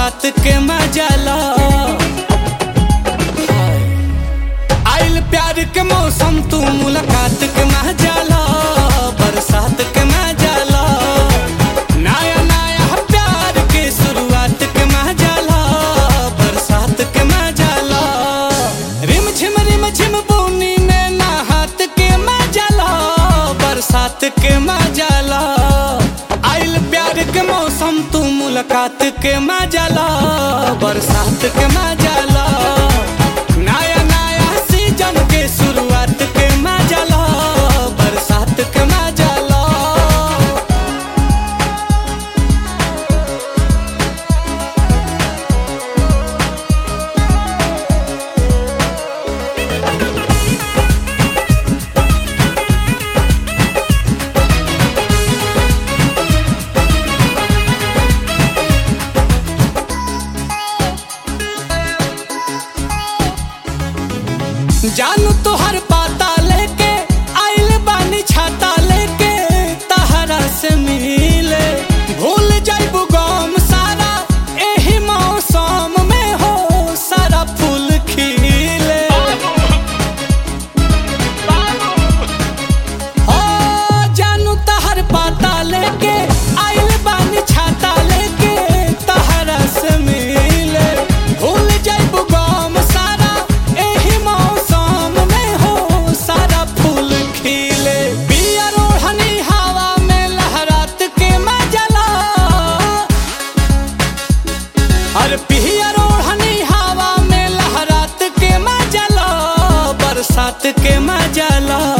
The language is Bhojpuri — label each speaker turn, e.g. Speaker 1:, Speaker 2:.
Speaker 1: मुलाकात के मजाला आइल प्यार के मौसम तू मुलाकात के मजाला बरसात के मजाला नया नया प्यार के शुरुआत के मजाला बरसात के मजाला रिम झिम रिम झिम बोनी में नहात के मजाला बरसात के मजाला आइल प्यार के मौसम तू मुलाकात के मजाला बरसात के मजाला नया नया सीजन के शुरुआत के मजाला बरसात के मजाला जानू तोहर पाता लेके आइल बानी छाता लेके तहरा से मिले भूल जाइबू गम सारा एही मौसम में हो सारा फूल खिले ओ जानू तहर पाता लेके आइल बानी छाता लेके तहरा से मिले भूल जाइबू गम सारा एही मौसम में हो सारा फूल खिले बिया रोहनी हवा में लहरात के मजला अरे पिया रोहनी हवा में लहरात के मजला बरसात के मजला